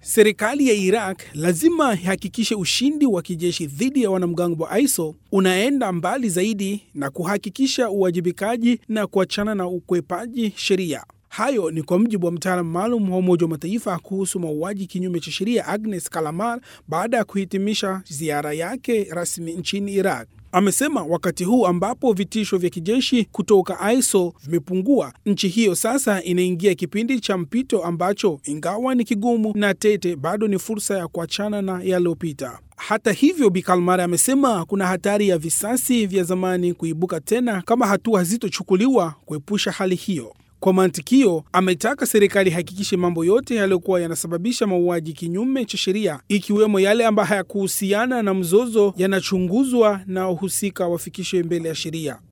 Serikali ya Iraq lazima ihakikishe ushindi wa kijeshi dhidi ya wanamgambo wa ISIL unaenda mbali zaidi na kuhakikisha uwajibikaji na kuachana na ukwepaji sheria. Hayo ni kwa mujibu wa mtaalamu maalum wa Umoja wa Mataifa kuhusu mauaji kinyume cha sheria Agnes Kalamar baada ya kuhitimisha ziara yake rasmi nchini Iraq. Amesema wakati huu ambapo vitisho vya kijeshi kutoka ISIL vimepungua, nchi hiyo sasa inaingia kipindi cha mpito ambacho ingawa ni kigumu na tete, bado ni fursa ya kuachana na yaliyopita. Hata hivyo, Bi Kalmar amesema kuna hatari ya visasi vya zamani kuibuka tena kama hatua hazitochukuliwa kuepusha hali hiyo. Kwa mantikio, ametaka serikali ihakikishe mambo yote yaliyokuwa yanasababisha mauaji kinyume cha sheria, ikiwemo yale ambayo hayakuhusiana na mzozo, yanachunguzwa na wahusika wafikishwe mbele ya sheria.